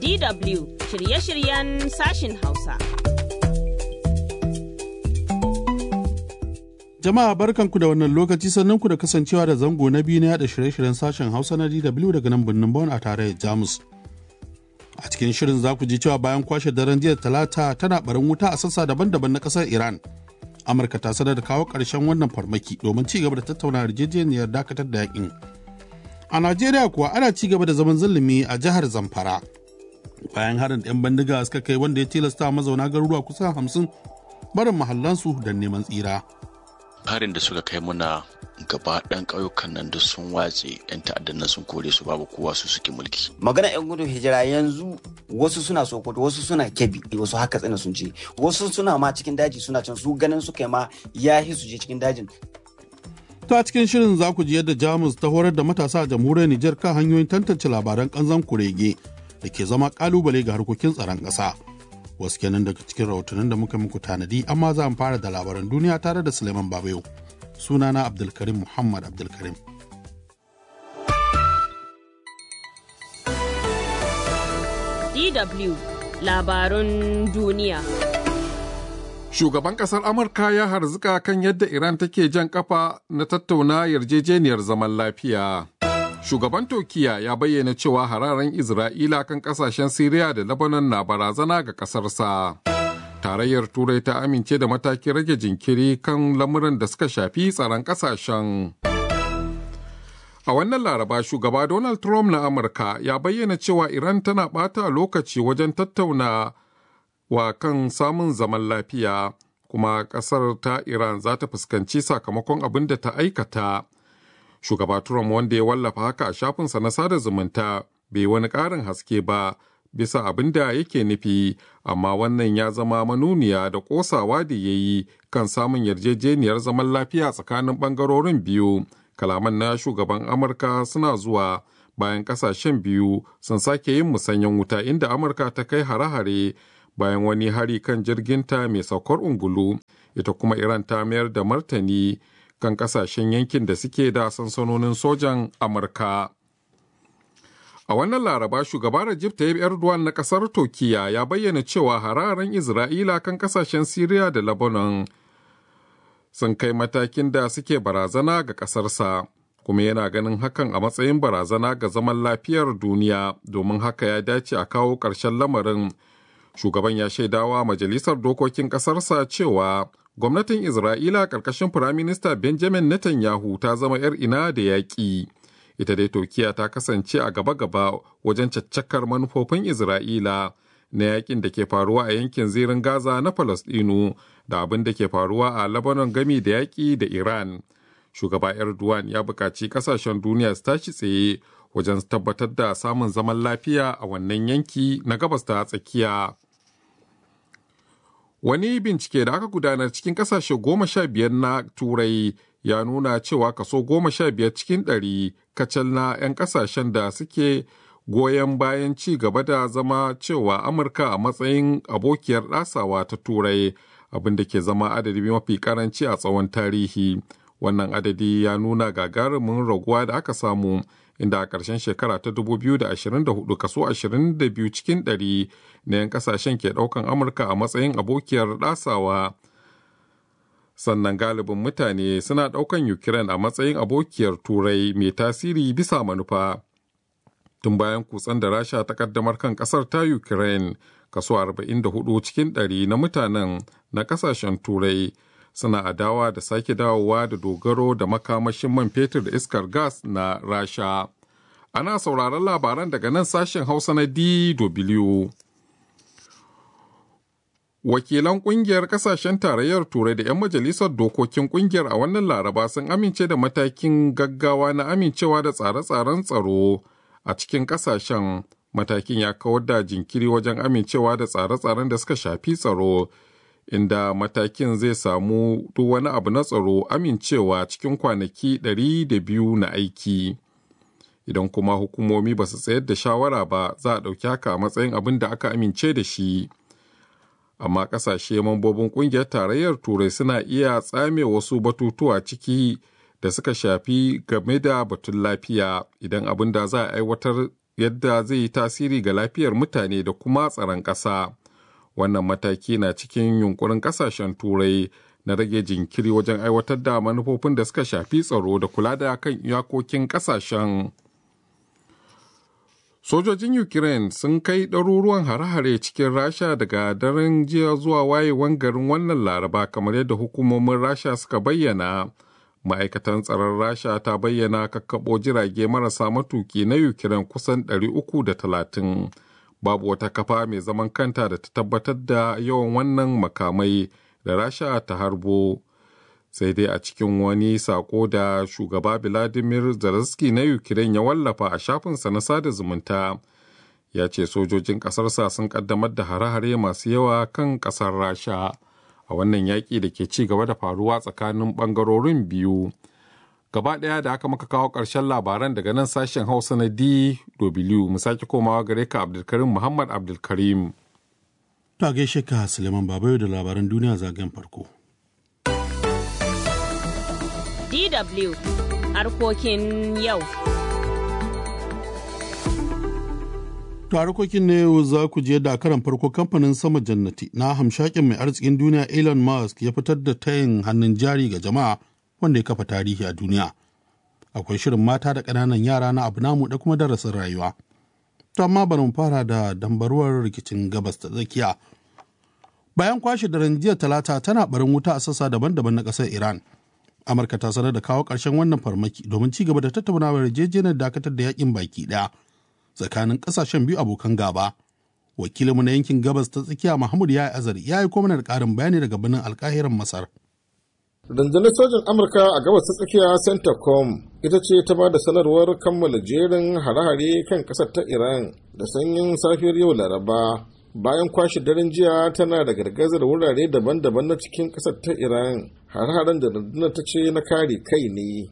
DW shirye-shiryen sashin Hausa. Jama'a barkanku da wannan lokaci sannan ku da kasancewa da zango na biyu na yada shirye-shiryen sashen Hausa na DW daga nan birnin Bonn a tarayyar Jamus. A cikin shirin za ku ji cewa bayan kwashe daren jiya talata tana barin wuta a sassa daban-daban na kasar Iran. Amurka ta sanar da kawo ƙarshen wannan farmaki domin ci gaba da tattauna yarjejeniyar dakatar da yakin. A Najeriya kuwa ana ci gaba da zaman zulumi a jihar Zamfara. Bayan harin 'yan bandiga suka kai wanda ya tilasta mazauna garuruwa kusan hamsin barin mahallansu don neman tsira. harin da suka kai muna gaba ɗan ƙauyukan nan da sun watse 'yan ta'addan nan sun kore su babu kowa su suke mulki. magana yan gudun hijira yanzu wasu suna sokoto wasu suna kebi wasu haka tsina sun ce wasu suna ma cikin daji suna can su ganin suka yi ma ya su je cikin dajin To a cikin shirin za ku ji yadda Jamus ta horar da matasa a jamhuriyar Nijar kan hanyoyin tantance labaran kanzan kurege da ke zama kalubale ga harkokin tsaron ƙasa. Wasu kenan daga cikin rahotannin da muka muku tanadi amma za mu fara da labaran duniya tare da Suleiman Babayo. Sunana Abdulkarim Muhammad Abdulkarim. DW labarun duniya. Shugaban ƙasar Amurka ya harzuka kan yadda Iran take jan kafa na tattauna yarjejeniyar zaman lafiya. Shugaban Turkiyya ya bayyana cewa hararen Isra'ila kan ƙasashen Siriya da Lebanon na barazana ga ƙasarsa. Tarayyar Turai ta amince da matakin rage jinkiri kan lamuran da suka shafi tsaron ƙasashen. A wannan laraba shugaba Donald Trump na Amurka ya bayyana cewa Iran tana ɓata lokaci wajen tattauna wa kan samun zaman lafiya kuma ƙasar ta Iran za ta fuskanci sakamakon abin da ta aikata. Shugaba Trump wanda ya wallafa haka a shafinsa na sada zumunta bai wani ƙarin haske ba bisa abin da yake nufi amma wannan ya zama manuniya da ƙosawa da ya yi kan samun yarjejeniyar zaman lafiya tsakanin ɓangarorin biyu. Kalaman na shugaban Amurka suna zuwa bayan ƙasashen biyu sun sake yin musanyen wuta inda Amurka ta kai hare-hare bayan wani hari kan jirginta mai saukar ungulu ita kuma iran ta mayar da martani kan kasashen yankin da suke da sansanonin sojan amurka a wannan laraba shugaba Rajib Tayyip Erdogan na kasar Turkiyya ya bayyana cewa hararen Isra'ila kan kasashen Siriya da Lebanon sun kai matakin da suke barazana ga kasarsa kuma yana ganin hakan a matsayin barazana ga zaman lafiyar duniya domin haka ya dace a kawo ƙarshen lamarin shugaban ya shaidawa majalisar dokokin ƙasarsa cewa gwamnatin isra'ila ƙarƙashin firaminista benjamin netanyahu ta zama 'yar ina da yaƙi ita dai turkiya ta kasance a gaba-gaba wajen caccakar manufofin isra'ila na yakin da ke faruwa a yankin zirin gaza na falasɗinu da abin da ke faruwa a lebanon gami da yaƙi da iran shugaba erdogan ya buƙaci ƙasashen duniya su tashi tsaye wajen tabbatar da samun zaman lafiya a wannan yanki na gabas ta tsakiya Wani bincike da aka gudanar cikin kasashe goma sha biyar na Turai ya nuna cewa kaso goma sha biyar cikin ɗari kacal na 'yan kasashen da suke goyon bayan ci gaba da zama cewa Amurka a matsayin abokiyar ɗasawa ta Turai abin da ke zama adadi mafi karanci a tsawon tarihi. Wannan adadi ya nuna gagarumin raguwa da aka samu inda a ƙarshen shekara ta 2024 kaso 22 cikin 100 na 'yan kasashen ke ɗaukan amurka a matsayin abokiyar ɗasawa sannan galibin mutane suna ɗaukan ukraine a matsayin abokiyar turai mai tasiri bisa manufa tun bayan kutsen da rasha ta kaddamar kan ƙasar ta ukraine kaso 44 cikin 100 na mutanen na ƙasashen turai suna adawa da sake dawowa da dogaro da makamashin man fetur da iskar gas na rasha ana sauraron labaran daga nan sashen hausa na dw wakilan kungiyar kasashen tarayyar turai da 'yan majalisar dokokin kungiyar a wannan laraba sun amince da matakin gaggawa na amincewa da tsare-tsaren tsaro a cikin kasashen matakin ya kawar da jinkiri wajen amincewa da tsare-tsaren da suka shafi tsaro inda matakin zai samu duk wani abu na tsaro amincewa cikin kwanaki 200 na aiki idan kuma hukumomi ba su tsayar da shawara ba za a ɗauki haka a matsayin abin da aka amince da shi amma ƙasashe mambobin ƙungiyar tarayyar turai suna iya tsame wasu batutuwa ciki da suka shafi game da batun lafiya idan abin da za a aiwatar yadda zai yi tasiri ga lafiyar mutane da kuma tsaron ƙasa. Wannan mataki na cikin yunkurin ƙasashen Turai na rage jinkiri wajen aiwatar da manufofin da suka shafi tsaro da kula da kan iyakokin ƙasashen. Sojojin Ukraine sun kai ɗaruruwan hare-hare cikin Rasha daga daren jiya zuwa wayewan garin wannan Laraba kamar yadda hukumomin Rasha suka bayyana. Ma'aikatan tsaron Rasha ta bayyana kakkaɓo jirage marasa matuki na Ukraine kusan 330. Babu wata kafa mai zaman kanta da ta tabbatar da yawan wannan makamai da Rasha ta harbo. sai dai a cikin wani sako da shugaba Vladimir Zelensky na Ukraine ya wallafa a shafinsa na sada zumunta ya ce sojojin ƙasarsa sun ƙaddamar da hare-hare masu yawa kan ƙasar Rasha a wannan yaƙi da ke ci gaba da faruwa tsakanin ɓangarorin biyu. Gaba ɗaya da aka maka kawo ƙarshen labaran daga nan sashen Hausa na DW mu sake komawa gare ka Abdulkarim Muhammad Abdulkarim. Ta gaishe ka Suleiman Babayo da labaran duniya zagayen farko. DW harkokin yau. To harkokin ne yau za ku je da karan farko kamfanin sama jannati na hamshakin mai arzikin duniya Elon Musk ya fitar da tayin hannun jari ga jama'a wanda ya kafa tarihi a duniya. Akwai shirin mata da ƙananan yara na abu namu da kuma darasin rayuwa. To amma bari mu fara da dambaruwar rikicin gabas ta tsakiya. Bayan kwashe daren jiya talata tana barin wuta a sassa daban-daban na ƙasar Iran. amurka ta sanar da kawo ƙarshen wannan farmaki domin ci gaba da tattaunawar yarjejeniyar dakatar da yakin baki ɗaya tsakanin ƙasashen biyu abokan gaba wakilinmu na yankin gabas ta tsakiya mahmud ya azari ya yi mana da ƙarin bayani daga birnin alkahiran masar rundunar sojin amurka a gabas ta tsakiya centacom ita ce ta ba da sanarwar kammala jerin hare-hare kan ƙasar ta iran da sanyin safiyar yau laraba bayan kwashe daren jiya tana da gargazar wurare daban-daban na cikin ƙasar ta iran har-haren da rundunar ta ce na kare kai ne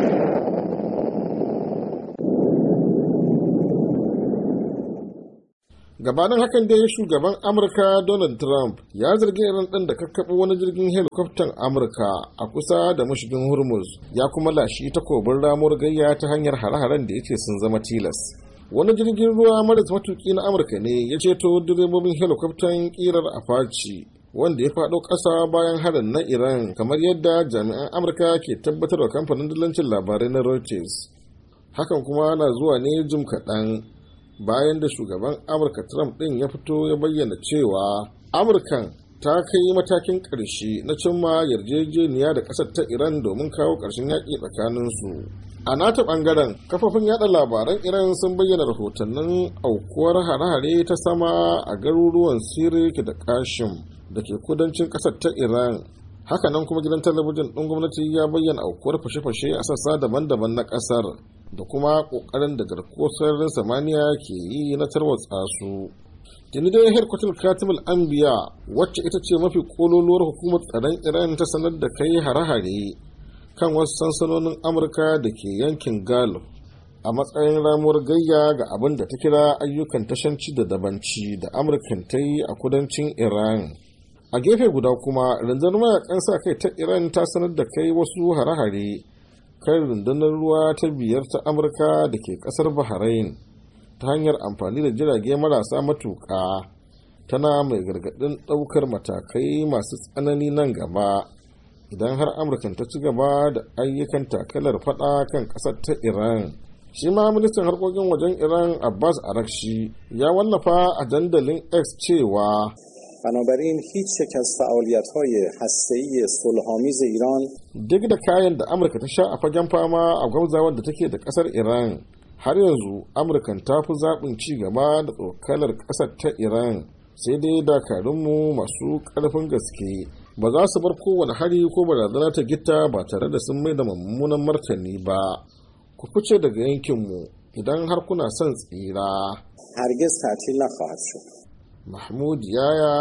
gabanin hakan dai shugaban amurka donald trump ya zargi iran ɗin da kakkaɓo wani jirgin helikwaftan amurka a kusa da mashigin hormuz ya kuma lashi takobin ramuwar gayya ta hanyar hare-haren da ya ce sun zama tilas wani jirgin ruwa maras matuki na amurka ne ya ceto direbobin helikwaftan kirar apache wanda ya faɗo ƙasa bayan harin na iran kamar yadda jami'an amurka ke tabbatar da kamfanin dillancin labarai na reuters hakan kuma na zuwa ne jim kaɗan bayan da shugaban amurka trump ɗin ya fito ya bayyana cewa amurkan ta kai matakin ƙarshe na cimma yarjejeniya da ƙasar ta iran domin kawo ƙarshen yaƙi tsakaninsu a nata ɓangaren kafofin yada labaran iran sun bayyana rahotannin aukuwar hare-hare ta sama a garuruwan sirik da kashim da ke kudancin ƙasar ta iran hakanan kuma gidan talabijin ɗin gwamnati ya bayyana aukuwar fashe-fashe a sassa daban-daban na ƙasar da kuma ƙoƙarin da garkuwar sararin samaniya ke yi na tarwatsa su tuni dai herkwatul katimul anbiya wacce ita ce mafi kololuwar hukumar tsaron iran ta sanar da kai hare-hare kan wasu sansanonin amurka da ke yankin gulf a matsayin ramuwar gayya ga abin da ta kira ayyukan tashanci da dabanci da amurkan ta yi a kudancin iran a gefe guda kuma rundunar mayakan sa kai ta iran ta sanar da kai wasu hare-hare kan rundunar ruwa ta biyar ta amurka da ke kasar bahrain ta hanyar amfani da jirage marasa matuƙa tana mai gargaɗin ɗaukar matakai masu tsanani nan gaba idan har amurkan ta ci gaba da ayyukan takalar fada kan ƙasar ta iran shi ma ministan harkokin wajen iran abbas arakshi ya wallafa a dandalin x cewa بنابراین هیچ یک از فعالیت های هسته‌ای صلحآمیز ایران duk da kayan da amurka ta sha a fagen fama a gwamzawar da take da kasar iran har yanzu amurkan ta fi zaɓin ci gaba da tsokalar ƙasar ta iran sai dai dakarunmu masu ƙarfin gaske ba za su bar kowane hari ko barazana ta gita ba tare da sun mai da mummunan martani ba ku fice daga yankinmu idan har kuna son tsira هرگز تعطیل نخواهد شد mahmud yaya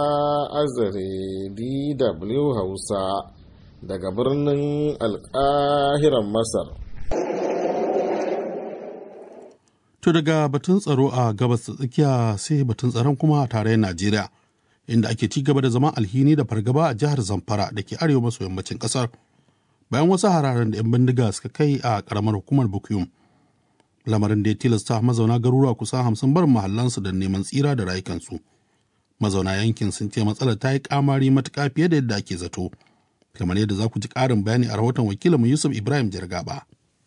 azare dw hausa daga birnin alƙahiran masar To daga batun tsaro a gabas ta tsakiya sai batun tsaron kuma a tarayyar Najeriya, inda ake ci gaba da zaman alhini da fargaba a jihar Zamfara da ke arewa maso yammacin ƙasar, bayan wasu hararen da 'yan bindiga suka kai a ƙaramar hukumar Bukuyum. lamarin da ya tilasta mazauna garuruwa kusan hamsin barin mahallansu da neman tsira da rayukansu mazauna yankin sun ce matsalar ta yi kamari matuƙa fiye da yadda ake zato kamar yadda za ku ji ƙarin bayani a rahoton wakilinmu yusuf ibrahim jirgaba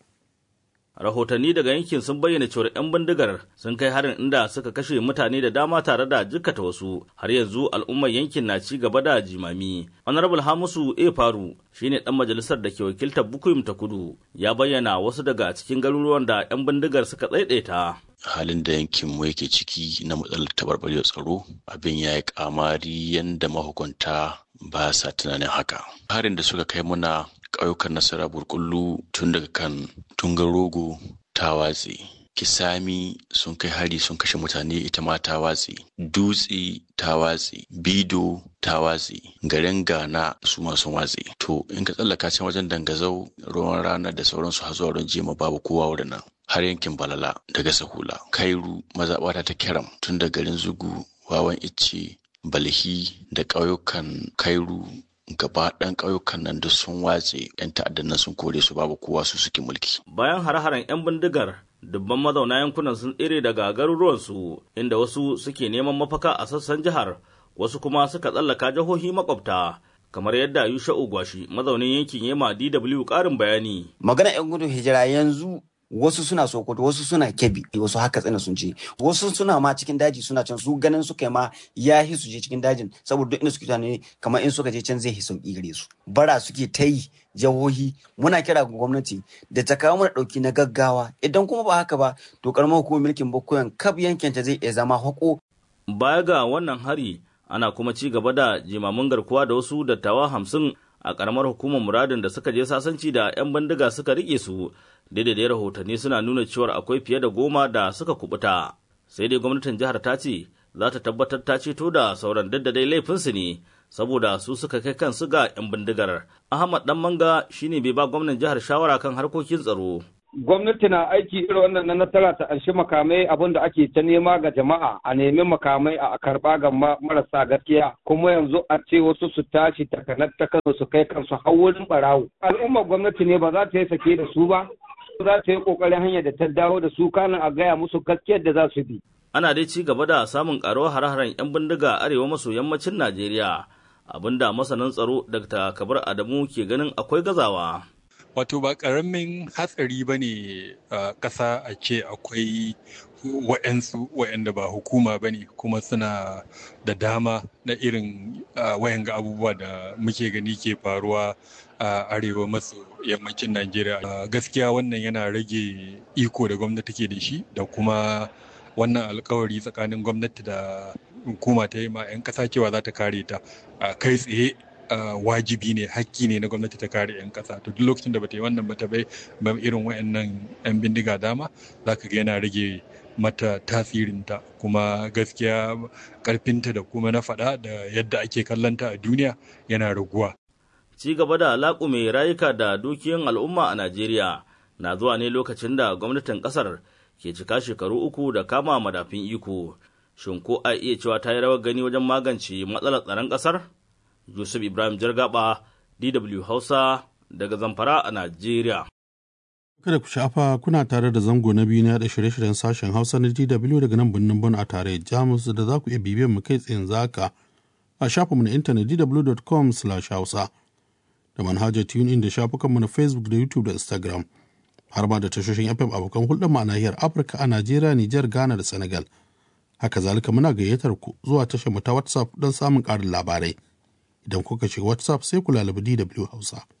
rahotanni daga yankin sun bayyana cewar 'yan bindigar sun kai harin inda suka kashe mutane da dama tare da jikkata wasu har yanzu al'ummar yankin na ci gaba da jimami honorable hamusu e faru shine dan majalisar da ke wakiltar bukuyum ta kudu ya bayyana wasu daga cikin garuruwan da 'yan bindigar suka tsaidaita halin da yankin mu yake ciki na matsalar tabarbarewar tsaro abin ya yi kamari yadda mahukunta ba sa tunanin haka harin da suka kai muna ƙauyukan nasara burkullu tun daga kan tungar rogo ta watse kisami sun kai hari sun kashe mutane ita ma ta watse dutse ta watse bido ta watse garin gana su ma sun watse to in ka tsallaka can wajen dangazau ruwan rana da sauransu har zuwa ruwan jema babu kowa wurin nan har yankin balala daga sahula kairu mazaɓata ta kiram tun da garin zugu wawan icce balhi da ƙauyukan kairu gaba ɗan ƙauyukan nan duk sun watse 'yan ta'addan nan sun kore su babu kowa su suke mulki. Bayan har-haren 'yan bindigar dubban mazauna yankunan sun tsere daga garuruwansu inda wasu suke neman mafaka a sassan jihar wasu kuma suka tsallaka jihohi makwabta kamar yadda Yusha'u Gwashi mazaunin yankin Yema DW ƙarin bayani. Magana 'yan gudun hijira yanzu wasu suna sokoto wasu suna kebi wasu haka tsina sun ce wasu suna ma cikin daji suna can su ganin su kai ma ya hi su je cikin dajin saboda duk inda suke tunani kamar in suka je can zai hi sauki gare su bara suke ta yi jihohi muna kira ga gwamnati da ta kawo mana dauki na gaggawa idan kuma ba haka ba to karamar hukumar mulkin bakoyan kab yankin ta zai iya zama hako baya ga wannan hari ana kuma ci gaba da jimamin garkuwa da wasu dattawa hamsin a karamar hukumar muradin da suka je sasanci da 'yan bindiga suka rike su daidai rahotanni suna nuna cewar akwai fiye da goma da suka kubuta sai dai gwamnatin jihar ta ce za ta tabbatar ta ceto da sauran daddadai laifinsu ne saboda su suka kai kansu ga 'yan bindigar ahmad dan manga shine bai ba gwamnan jihar shawara kan harkokin tsaro gwamnati na aiki irin wannan na nasara ta anshi makamai abin da ake ta nema ga jama'a a nemi makamai a karba ga marasa gaskiya kuma yanzu a ce wasu su tashi takanar ta kansu su kai kansu har wurin barawo al'ummar gwamnati ne ba za ta yi sake da su ba za ta yi kokarin hanyar da ta dawo da su kanin a gaya musu gaskiyar da za su bi ana dai ci gaba da samun karuwar hare-haren 'yan bindiga arewa maso yammacin najeriya abinda masanin tsaro dr kabar adamu ke ganin akwai gazawa wato ba ƙaramin hatsari ba ne a ƙasa a ce akwai wa'yansu wa'yanda ba hukuma ba ne kuma suna da dama na irin wayan ga abubuwa da muke gani ke faruwa a arewa maso yammacin najeriya gaskiya wannan yana rage iko da gwamnati ke da shi da kuma wannan alkawari tsakanin gwamnati da hukuma ta yi ma 'yan ƙasa cewa za ta kare ta kai tsaye Uh, wajibi ne hakki ne na gwamnati ta kare 'yan kasa to duk lokacin da bata yi wannan bata bai ba irin wayannan 'yan bindiga dama za ka ga yana rage mata tasirinta kuma gaskiya karfinta da kuma na faɗa da yadda ake kallonta a duniya yana raguwa. ci gaba da laƙume rayuka da dukiyan al'umma a najeriya na zuwa ne lokacin da gwamnatin ƙasar ke cika shekaru uku da kama madafin iko shin ko a iya cewa ta yi rawar gani wajen magance matsalar tsaron ƙasar Yusuf Ibrahim Jargaba, DW Hausa daga Zamfara a Najeriya. Kada ku shafa kuna tare da zango na biyu na yada shirye-shiryen sashen Hausa na DW daga nan birnin Bon a tare Jamus da za ku iya bibiyan mu kai tsayin zaka a shafinmu na intanet dw.com/hausa da manhajar TuneIn da shafukanmu na Facebook da YouTube da Instagram har ma da tashoshin FM abokan hulɗar mu a nahiyar Afirka a Najeriya, Nijar, Ghana da Senegal. Haka zalika muna gayyatar ku zuwa tashar mu ta WhatsApp don samun ƙarin labarai. idan kuka shiga WhatsApp sai ku lalabi DW Hausa.